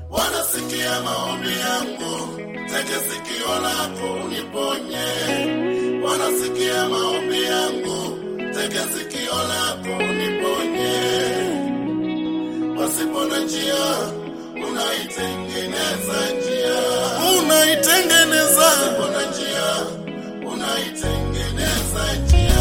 wanasikia maombi yangu, tega sikio lako uniponye. Wanasikia maombi yangu, tega sikio lako uniponye. Pasipo na njia, unaitengeneza njia, unaitengeneza. Pasipo na njia, unaitengeneza njia.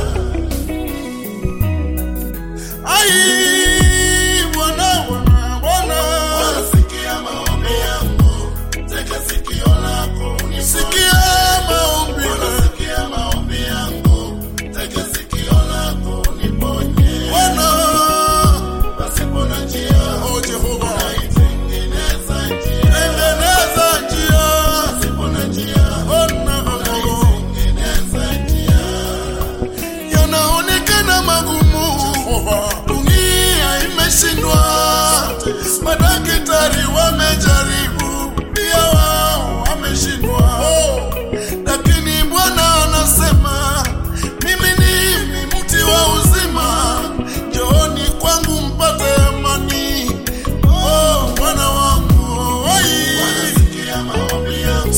Ai, Bwana, Bwana, Bwana. Wanasikia maombi yangu, tega sikio lako uniponye. Sikia maombi. Wanasikia maombi yangu, tega sikio lako uniponye. Bwana, pasipo na njia, oh Jehova, unaitengeneza njia. Tengeneza njia. Pasipo na njia, Bwana, unaitengeneza njia. Yanaonekana magumu, dunia imeshindwa, madaktari wamejaribu, pia wao wameshindwa, lakini Bwana anasema mimi ni mti wa uzima, njooni kwangu mpate amani. Oh, Bwana wangu, oi. sikia maombi yangu,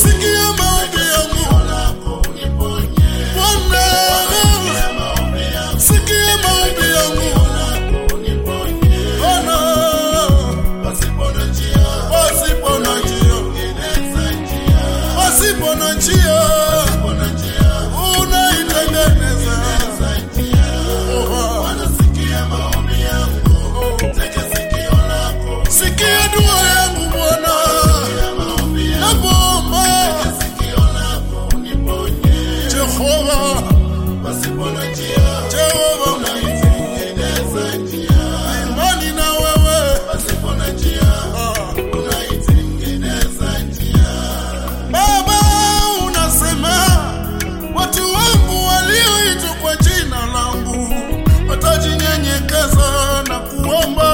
Bwana, sikia maombi yangu, Bwana, pasipo na njia, pasipo na njia, unaitengeneza Sikia dua yangu Bwana, nakuomba Jehova, Jehova, imani na wewe Baba, unasema watu wangu walioitwa kwa jina langu watajinyenyekeza na kuomba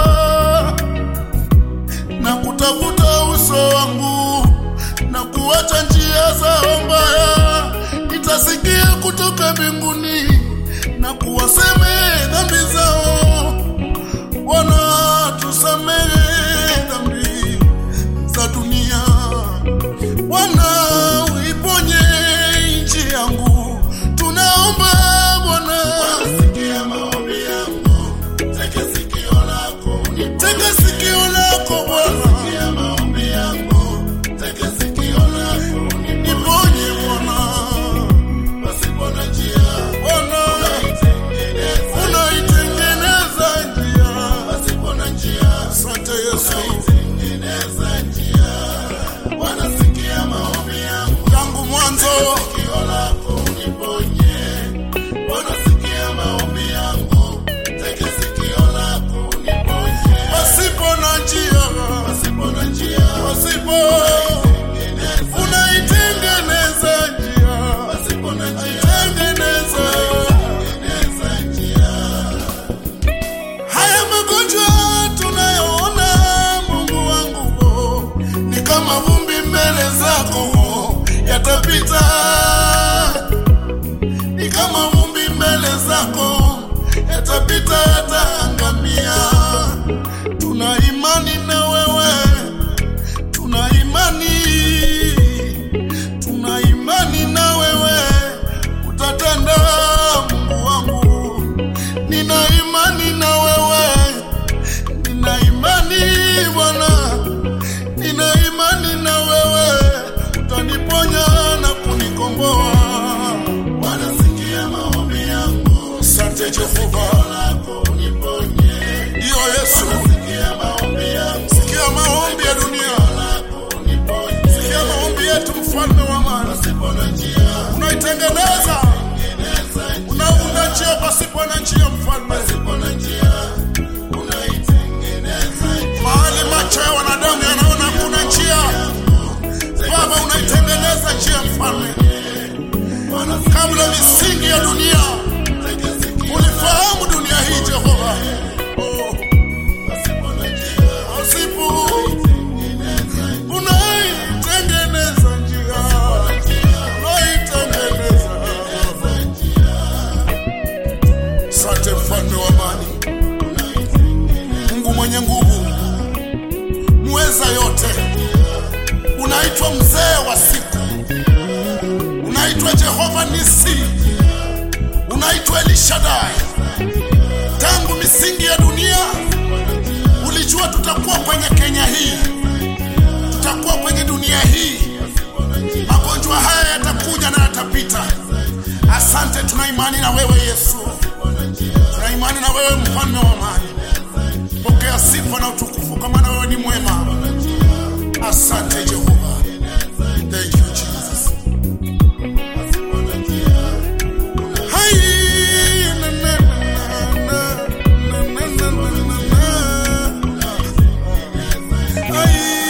na kutafuta uso wangu na kuacha njia zao mbaya, nitasikia kutoka mbinguni na kuwasamehe dhambi zao. Bwana, tusamehe dhambi za dunia. Bwana, uiponye nchi yangu, tunaomba Bwana. Tega sikio lako Bwana, niponye Bwana. Bwana, unaitengeneza njia. Asante Yesu, tangu mwanzo pasipo na njia, pasipo unaitengeneza njia, tengeneza Haya magonjwa tunayoona Mungu wangu, oh, ni kama vumbi mbele zako, oh, yatapita. Ni kama vumbi mbele zako, yatapita, yataangamia. Tuna imani na wewe, tuna imani, tuna imani na wewe, utatenda Mungu wangu nina imani na wewe, nina imani Bwana, nina imani na wewe, utaniponya na kunikomboa. Asante Jehova, ndiyo Yesu, sikia maombi ya dunia, sikia maombi yetu, mfalme wa amani, unaitengeneza unaunda njia pasipo na njia, mfalme mahali macho ya wanadamu yanaona kuna njia, Baba unaitengeneza njia, mfalme. Kabla misingi ya dunia ulifahamu dunia unaitwa mzee wa siku, unaitwa Jehova Nisi, unaitwa Elishadai. Tangu misingi ya dunia ulijua tutakuwa kwenye Kenya hii, tutakuwa kwenye dunia hii. Magonjwa haya yatakuja na yatapita. Asante, tuna imani na wewe Yesu, tuna imani na wewe mfalme wa amani. Pokea sifa na utukufu, kwa maana wewe ni mwema. Asante Jehova, thank you Jesus. Hai, na, na, na, na, na, na, na, na, na. Hai.